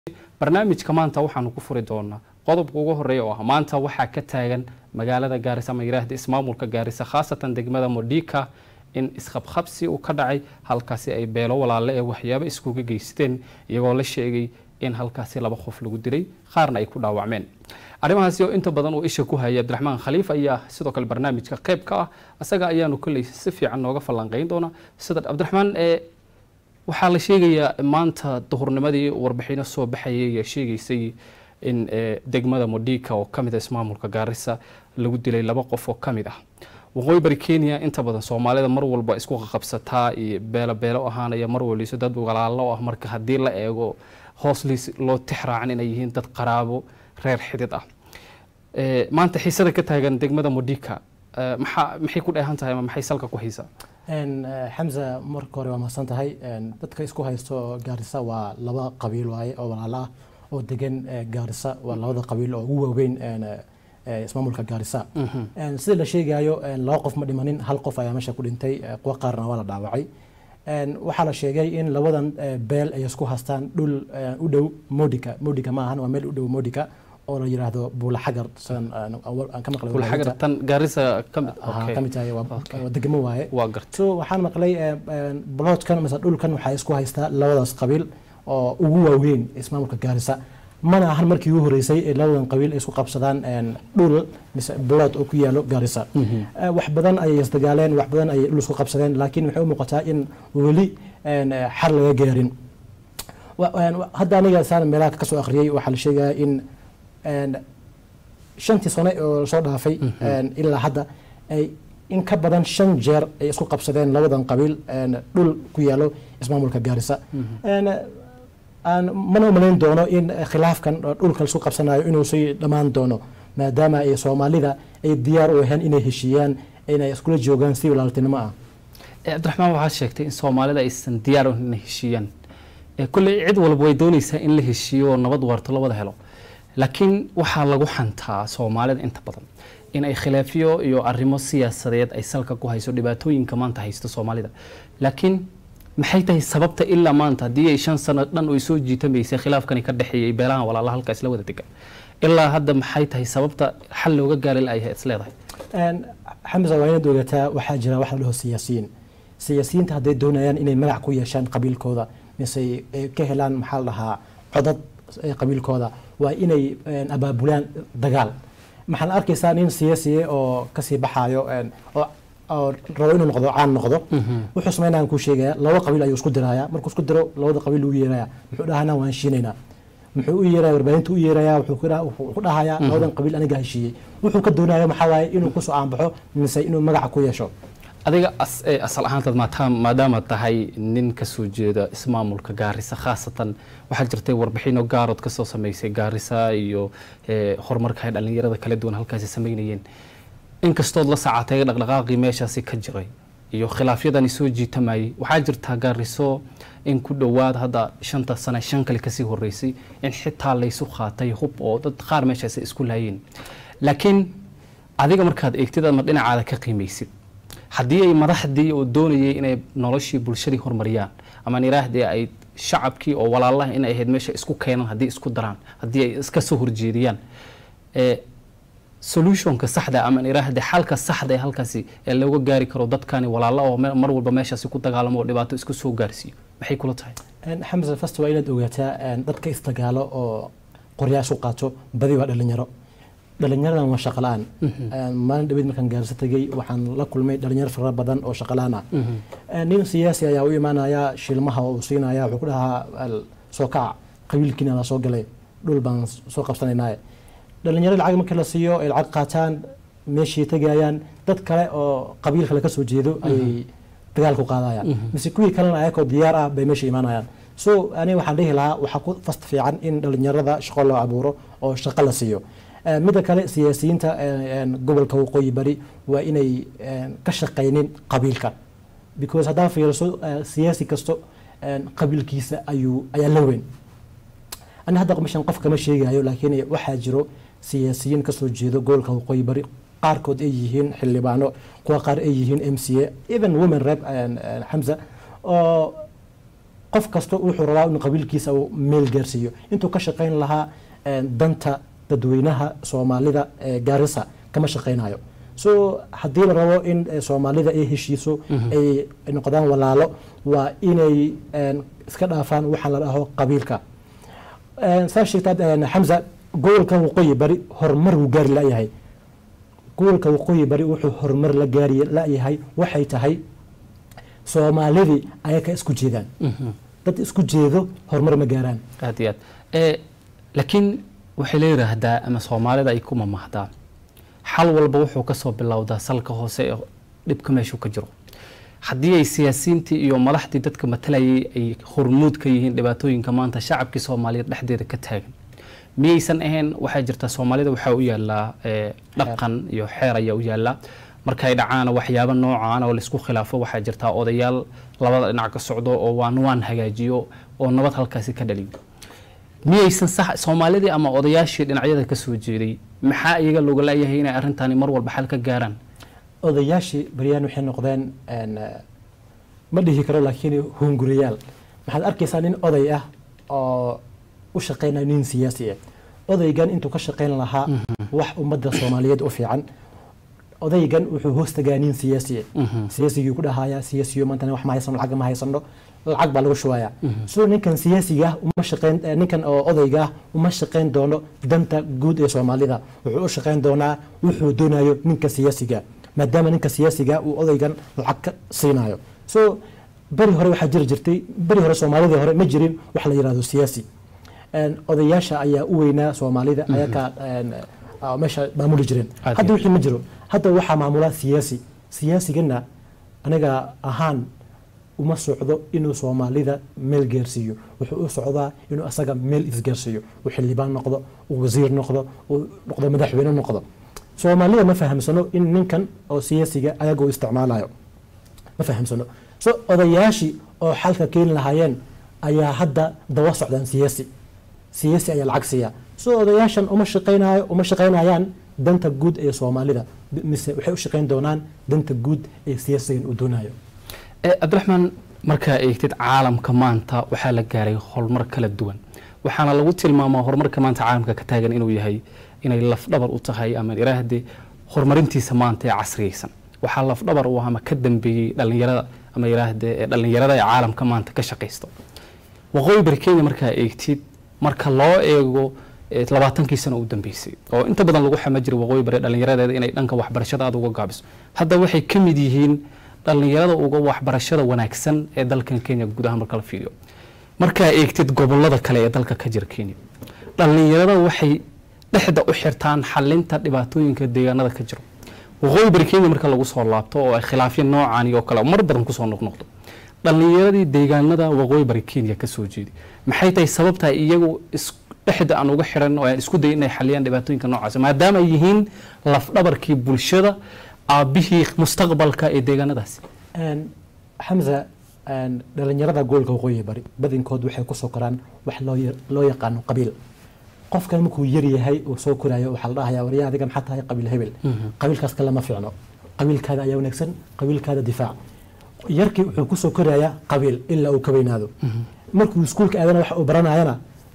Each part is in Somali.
barnaamijka maanta waxaanu ku furi doonaa qodobka ugu horeeya oo ah maanta waxaa ka taagan magaalada gaarisa ama yiraahda ismaamulka gaarisa khaasatan degmada modika in isqabqabsi uu ka dhacay halkaasi ay beelo walaale ee waxyaabo iskuga geysteen iyagoo la sheegay in halkaasi laba qof lagu dilay qaarna ay ku dhaawacmeen arrimahaasi oo inta badan uu isha ku hayay cabdiraxmaan khaliif ayaa sidoo kale barnaamijka qayb ka ah isaga ayaanu kolley si fiican nooga falanqeyn doonaa sida cabdiraxmaan ee waxaa la sheegayaa maanta duhurnimadii warbixino soo baxayay ee sheegaysay in degmada modika oo ka mid a ismaamulka gaarisa lagu dilay laba qof oo ka mid ah waqooyi bari kenya inta badan soomaalida mar walba isku qaqabsataa iyo beelo beelo ahaanaya mar waliso dad walaalo ah marka haddii la eego hoos liis loo tixraacan inay yihiin dad qaraabo reer xidid ah maanta xiisada ka taagan degmada modika maxaa maxay ku dheehan tahay ama maxay salka ku haysaa xamza marka hore waa mahadsan tahay dadka isku haysto gaarisa waa laba qabiil waaye oo walaalo ah oo degan gaarisa waa labada qabiil oo ugu waaweyn ismaamulka gaarisa sida la sheegayo laba qof ma dhimanin hal qof ayaa meesha ku dhintay kuwa qaarna waa la dhaawacay waxaa la sheegay in labadan beel ay isku haystaan dhul u dhow modika modika ma ahan waa meel u dhow modika oo la yiraahdo buula xagar sidan aan ka maqlay buulxagartan gaarisa kamid kamid tahay waa degmo waaye waa garta so waxaan maqlay bloodkan mise dhulkan waxaa isku haystaa labadaas qabiil oo ugu waaweyn ismaamulka gaarisa mana ahan markii ugu horeysay ee labadan qabiil ay isku qabsadaan dhul mise blood oo ku yaalo gaarisa wax badan ayay isdagaaleen wax badan ayay dhul isku qabsadeen laakiin waxay u muuqataa in weli xal laga gaarin hadda aniga saan meelaha ka soo akhriyey waxaa la sheegaya in shantii sane oo soo dhaafay ilaa hadda ay in ka badan shan jeer ay isku qabsadeen labadan qabiil dhul ku yaalo ismaamulka gaarisa mana umalayn doono in khilaafkan dhulka laisku qabsanayo inuu sii dhammaan doono maadaama ay soomaalida ay diyaar u ahayn inay heshiiyaan inay iskula joogaan si walaaltinimo ah cabdiraxmaan waxaad sheegtay in soomaalida aysan diyaar u inay heshiiyaan kolley cid walba way doonaysaa in la heshiiyo oo nabad waarto la wada helo laakiin waxaa lagu xantaa soomaalida inta badan in ay khilaafiyo iyo arrimo siyaasadeed ay salka ku hayso dhibaatooyinka maanta haysta soomaalida laakiin maxay tahay sababta ilaa maanta haddii ay shan sano dhan ay soo jiitamaysay khilaafkani ka dhexeeyay beelaha walaalaha halka isla wada degan ilaa hadda maxay tahay sababta xal looga gaari layahay is leedahay xamsa waa inaad ogataa waxaa jira wax la dhaho siyaasiyiin siyaasiyiinta hadday doonayaan inay magac ku yeeshaan qabiilkooda mise ay ka helaan maxaa la dhahaa codad qabiilkooda waa inay abaabulaan dagaal maxaan arkaysaa nin siyaasiye oo kasii baxaayo oo rabo inuu noqdo caan noqdo wuxuu sameynaya kuu sheegaya laba qabiil ayuu isku diraya markuu isku diro labada qabiil uu yeeraya muxuu dhahanaa waan heshiinaynaa muxuu u yeeraya warbaahinta u yeeraya wuxuu ku dhahayaa labadan qabiil aniga heshiiyey wuxuu ka doonayo maxaa waaye inuu kusoo aanbaxo mise inuu magaca ku yeesho adiga asal ahaantaad maadaama tahay nin kasoo jeeda ismaamulka gaarisa khaasatan waxaa jirtay warbixino gaarood kasoo sameysay gaarisa iyo horumarka ay dhalinyarada kala duwan halkaasi sameynayeen inkastood la saacatay dhaqdhaqaaqii meeshaasi ka jiray iyo khilaafyadani soo jiitamayay waxaa jirtaa gaariso in ku dhowaad hadda shanta sane shan kale kasii horeysay in xitaa laysu qaatay hub oo dad qaar meeshaasi isku laayeen laakiin adiga markaad eegtid ama dhinacaada ka qiimaysid haddii ay madaxdii oo doonayay inay noloshii bulshadii horumariyaan ama iraahdee ay shacabkii oo walaalaha inay ahayd meesha isku keenaan haddii isku daraan haddii ay iska soo horjeediyaan solutionka saxda ama iraahde xalka saxda ee halkaasi ee looga gaari karo dadkani walaalo oo mar walba meeshaasi ku dagaalamo oo dhibaato isku soo gaarsiiyo maxay kula tahay xamsa fast waa inaad ogaataa dadka isdagaalo oo qoryaa isu qaato badi waa dhalinyaro dhalinyaradan waa shaqo la-aan maalin dhaweyd markaan gaarisa tegey waxaan la kulmay dhalinyaro fara badan oo shaqo la-aan ah nin siyaasi ayaa u imaanaya shilmaha uu siinaya wuxuu ku dhahaa soo kaca qabiilkiina la soo galay dhul baan soo qabsanaynaaye dhalinyaro lacag markii la siiyo ay lacag qaataan meeshii tegayaan dad kale oo qabiil kale kasoo jeedo ayay dagaal ku qaadayaan mise kuwii kalena ayakoo diyaar ah bay meesha imaanayaan so aniga waxaan dhihi lahaa waxaa ku fast fiican in dhalinyarada shaqo loo abuuro oo shaqo la siiyo midda kale siyaasiyiinta gobolka waqooyi bari waa inay ka shaqaynin qabiilka because haddaa fiiriso siyaasi kasto qabiilkiisa ayuu ayaa la weyn ani hadda meeshan qof kama sheegayo laakiin waxaa jiro siyaasiyiin kasoo jeedo gobolka waqooyi bari qaarkood ay yihiin xildhibaano kuwa qaar ay yihiin m c a even women rep xamsa oo qof kasta wuxuu rabaa in qabiilkiisa uu meel gaarsiiyo intuu ka shaqayn lahaa een, danta dadweynaha soomaalida ee gaarisa kama shaqaynayo so haddii la rabo in eh, soomaalida ay heshiiso ay ay noqdaan walaalo waa inay een, iska dhaafaan waxaan la dhaho qabiilka Een, saa sheegtaad een, xamza gobolkan waqooyi bari horumar wuu gaari layahay gobolka waqooyi bari wuxuu horumar la gaari layahay waxay tahay soomaalidii ayaga isku jeedaan dad isku jeedo horumar ma gaaraan aad iyo aad Eh, laakiin waxay la yidhaahdaa ama soomaalida ay ku mamahdaa xal walba wuxuu ka soo bilowdaa salka hoose ee dhibka meeshuu ka jiro haddii ay siyaasiyiintii iyo madaxdii dadka matalayay ay hormuud ka yihiin dhibaatooyinka maanta shacabkii soomaaliyeed dhexdeeda ka taagan miyaysan ahayn waxaa jirta soomaalida waxaa u yaallaa eh, dhaqan iyo xeer ayaa u yaallaa markay dhacaana waxyaabo noocaan oo laisku khilaafo waxaa jirtaa odayaal labada dhinac ka socdo oo waan waan hagaajiyo oo nabad halkaasi ka dhaliyo miyaysan sax soomaalidii ama odayaashii dhinacyada ka soo jeeday maxaa iyaga looga leeyahay inay arrintani mar walba xal ka gaaraan odayaashii baryaan waxay noqdeen een, eh, ma dhihi karo laakiin hunguriyaal maxaad arkaysaa nin oday ah oo u shaqaynaya nin siyaasi ah odaygan intuu ka shaqayn lahaa wax ummadda soomaaliyeed u fiican odaygan wuxuu hoostagaa nin siyaasi ah siyaasigii ku dhahaaya siyaasiyo maantana wax ma haysano lacag ma haysano lacag baa lagu shubayaa sidoo ninkan siyaasiga ah uma shaqayn eh, ninkan oo odayga ah uma shaqayn doono danta guud ee soomaalida wuxuu u shaqayn doonaa wuxuu doonayo ninka siyaasiga maadaama ninka siyaasiga uu odaygan lacag ka siinayo so beri hore waxaa jiri jirtay beri hore soomaalidii hore ma jirin wax la yirahdo siyaasi Een, odayaasha ayaa u weynaa soomaalida ayaga een, ah, meesha maamuli jireen Aad hadda iyo wixii ma jiro hadda waxaa maamula siyaasi siyaasigana aniga ahaan uma socdo inuu soomaalida meel gaarsiiyo wuxuu u socdaa inuu asaga meel isgaarsiiyo uu xildhibaan noqdo uu wasiir noqdo uu noqdo madaxweyne noqdo soomaalida ma fahamsano in ninkan oo siyaasiga ayaga uu isticmaalayo ma fahamsano so odayaashii oo xalka keeni lahaayeen ayaa hadda daba socdaan siyaasi siyaasi ayaa lacag siiya so odayaashan uma shaqaynayo uma shaqaynayaan danta guud ee soomaalida mise waxay u shaqayn doonaan danta guud ee siyaasigan uu doonayo Eh, cabdiraxmaan markaa eegtid caalamka maanta waxaa la gaaray horumar kala duwan waxaana lagu tilmaamaa horumarka maanta caalamka ka taagan inuu yahay inay lafdhabar u tahay ama iraahde horumarintiisa maanta ee casriyeysan waxaa lafdhabar u ah ama ka dambeeyey dhalinyarada ama iraahde eh, dhalinyarada ee caalamka maanta ka shaqaysto waqooyi bari kenya markaa eegtid marka loo eego eh, labaatankii sano u dambeysay oo inta badan lagu xama jiray waqooyi bari dhalinyaradeeda inay dhanka waxbarashada aada uga gaabiso hadda waxay ka mid yihiin dhalinyarada uga waxbarashada wanaagsan ee dalkan kenya guud ahaan marka la fiiriyo markaa eegtid gobolada kale ee dalka ka jira kenya dhalinyarada waxay dhexda u xirtaan xalinta dhibaatooyinka deegaanada ka jiro waqooyi bari kenya marka lagu soo laabto oo ay khilaafyo noocan iyo kale mar badan kusoo noqnoqdo dhalinyaradii deegaanada waqooyi bari kenya ka soo jeeday maxay tahay sababtaa iyagu is- dhexda aan uga xiran oo aan isku dayin inay xaliyaan dhibaatooyinka noocaas maadaama ay yihiin lafdhabarkii bulshada aabbihii mustaqbalka ee deegaanadaasi Een, xamza een, dhalinyarada gobolka waqooyi bari badankood waxay kusoo koraan wax loo ya- loo yaqaano qabiil qofkan markuu yar yahay uu soo korayo waxaa la dhahayaa waryaa adiga maxaa tahay qabiil hebel qabiilkaas kale ma fiicno qabiilkaada ayaa wanaagsan qabiilkaada difaac yarkii wuxuu kusoo korayaa qabiil ilaa uu ka weynaado markuu iskuulka aadana wax uu baranayana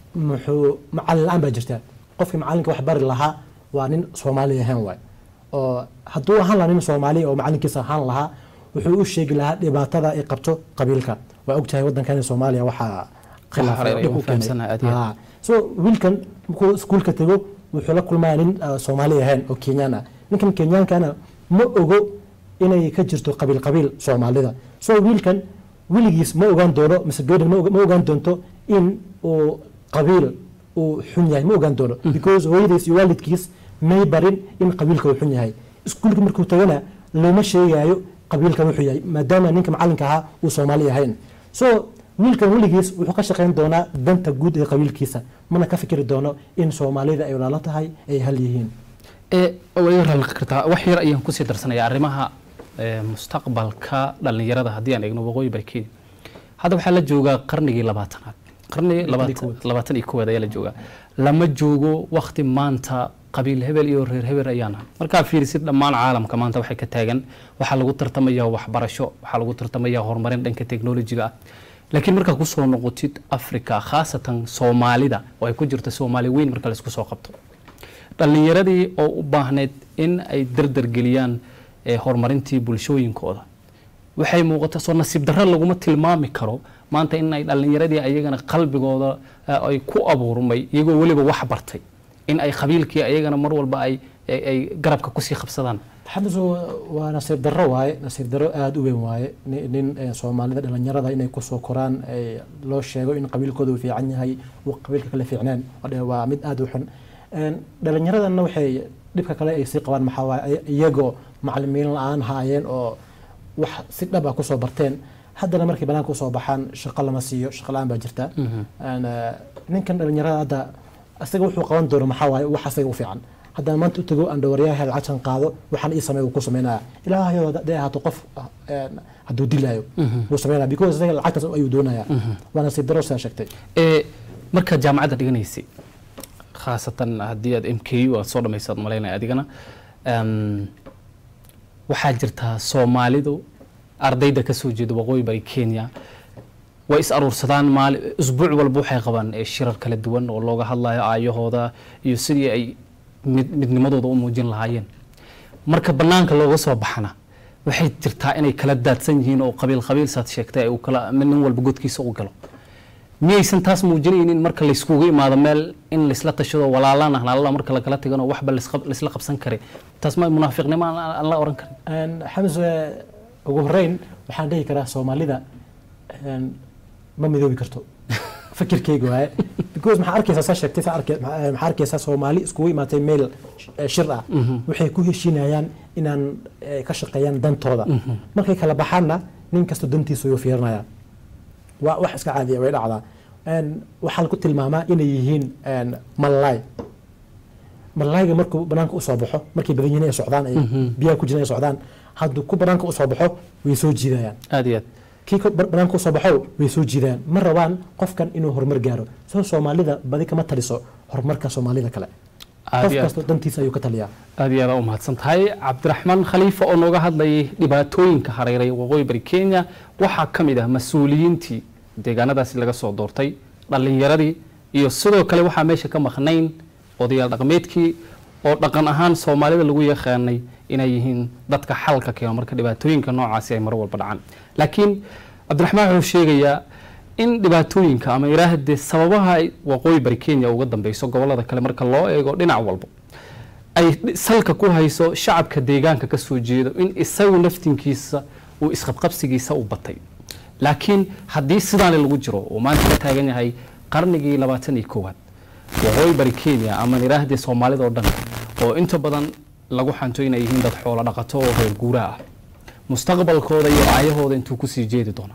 muxuu macalin la-aan baa jirta qofkii macalinka wax bari lahaa waa nin soomaali ahaan waay oo hadduu ahaan lahaa nin soomaali oo macalinkiisa ahaan lahaa wuxuu u sheegi lahaa dhibaatada ay qabto qabiilka waa ogtahay wadankan soomaaliya waxaa khilaaf hareer dhib u u keenay. fahamsanahay aad iyo aad. Ah, so wiilkan markuu iskuulka tego wuxuu la kulmaya nin ah, soomaali ahayn oo kenyaan ah ninkan kenyaankana ma ogo inay ka jirto qabiil qabiil soomaalida so wiilkan weligiis ma ogaan doono mise gabadhan ma oga- ma ogaan doonto in uu qabiil uu xun yahay ma ogaan doono because hooyadiis iyo waalidkiis may barin in qabiilka uu xun yahay iskuulka markuu tagana looma sheegayo qabiilka wuxuu yahay maadaama ninka macalinka ahaa uu soomaali ahayn so wiilkan weligiis wuxuu ka shaqayn doonaa danta guud ee qabiilkiisa mana ka fikiri doono in soomaalida ay walaalo tahay ay hal yihiin ee way raalli kartaa wax yar ayaan kusii darsanaya arrimaha ee, mustaqbalka dhalinyarada haddii aan eegno waqooyi bari kenya hadda waxaa la joogaa qarnigii labaatanaad qarnigii labaatan labaatan iyo kowaad ayaa la joogaa lama joogo wakti maanta qabiil hebel iyo reer hebel ayaan ahay markaa fiirisid dhammaan caalamka maanta waxay ka taagan waxaa lagu tartamayaa waxbarasho waxaa lagu tartamayaa horumarin dhanka teknolojiga ah laakiin markaad kusoo noqotid africa khaasatan soomaalida oo ay ku jirto soomaali weyn marka laisku soo qabto dhallinyaradii oo u baahneyd in ay dardargeliyaan eh, horumarintii bulshooyinkooda waxay muuqata soo nasiib darro laguma tilmaami karo maanta in ay dhallinyaradii ayagana qalbigooda eh, ay ku abuurmay iyagoo weliba wax bartay in ay qabiilkii ayagana mar walba ay ay- ay garabka kusii qabsadaan xamisu waa nasiib darro waaye nasiib darro aada u weyn waaye Ni- nin eh, soomaalida dhalinyarada inay kusoo koraan eh, loo sheego in qabiilkooda uu fiican yahay uu qabiilka kale fiicneen oo dee waa mid aada u xun Een, dhalinyaradana waxay dhibka kale ay sii qabaan maxaa waaye ay- iyagoo macalimiin la-aan haayeen oo wax si dhab ah kusoo barteen haddana markay banaanka usoo baxaan shaqo lama siiyo shaqo la-aan baa jirta Een, eh, ninkan dhalinyarada hadda asaga wuxuu qaban doono maxaa waaye wax asaga u fiican haddaan maanta u tago aan dhawaryaha lacagtan qaado waxaan ii sameeya wuu ku sameynaya ilaahayo hadday ahaato qof een, hadduu dilaayo wuu sameynaya because isaga lacagtaas ayuu doonaya waa nasiib daro sidaa sheegtay Eh, markaad jaamacadda dhiganaysay khaasatan haddii aad m k u aad soo dhamaysaad malaynaya adigana em, waxaa jirtaa soomaalidu ardayda ka soo jeeda waqooyi bari kenya way is aruursadaan maali usbuuc walba waxay qabaan eh, shirar kala duwan oo looga hadlayo aayahooda iyo sidii ay mid- midnimadooda u muujin lahaayeen marka banaanka looga soo baxana waxay jirtaa inay kala daadsan yihiin oo qabiil qabiil saad sheegtay uu kala nin walba godkiisa u galo miyaysan taas muujinaynin marka layskugu imaado meel in laysla tashado walaalana halala marka lagala tagano waxba laisqab- laysla qabsan kare taas ma munaafiqnimo aan aan la oran karin Een, xamis eh, ugu horeyn waxaan dhihi karaa soomaalida een, ma midoobi karto fikirkeyga waaye because maxaa arkaysaa saa sheegtay saa arke- maxaa maxaa arkaysaa soomaali iskugu imaatay meel eh, shir ah waxay ku heshiinayaan inaan eh, ka shaqeeyaan dantooda markay kala baxaanna nin kasta dantiisa ayuu fiirinaya waa wax iska caadiya way dhacdaa Een, waxaa lagu tilmaamaa inay yihiin een, malay malayga markuu banaanka usoo baxo markay badan yihiin ay socdaan ay biyaha ku jiraan ay socdaan hadduu ku banaanka usoo baxo way soo jiidayaan aad iyo aad kii ka bar- banaanka usoo baxo way soo jiidayaan ma rabaan qofkan inuu horumar gaaro soo soomaalida badi kama taliso horumarka soomaalida kale aad qof iyo aad kasta dantiisa ayuu ka taliyaa aad iyo aad u mahadsan tahay cabdiraxmaan khaliifa oo nooga hadlayay dhibaatooyinka hareeray waqooyi bari kenya waxaa ka mid ah mas-uuliyiintii deegaanadaasi laga soo doortay dhallinyaradii iyo sidoo kale waxaa meesha ka maqnayn odayaal dhaqameedkii oo dhaqan ahaan soomaalida lagu yaqaanay inay yihiin dadka xalka keeno marka dhibaatooyinka noocaasi ay mar walba dhacaan laakiin cabdiraxmaan wuxuu sheegayaa in dhibaatooyinka ama iraahde sababaha ay waqooyi bari kenya uga dambeyso gobolada kale marka loo eego dhinac walba ay salka ku hayso shacabka deegaanka ka soo jeedo in isagu naftinkiisa uu isqabqabsigiisa u batay laakiin haddii sidaani lagu jiro uu maanta ka taagan yahay qarnigii labaatan iyo koowaad waqooyi bari kenya ama niraahdii soomaalida oo dhan oo inta badan lagu xanto inay yihiin dad xoolo dhaqato oo reer guuraa ah mustaqbalkooda iyo aayahooda intuu kusii jeedi doona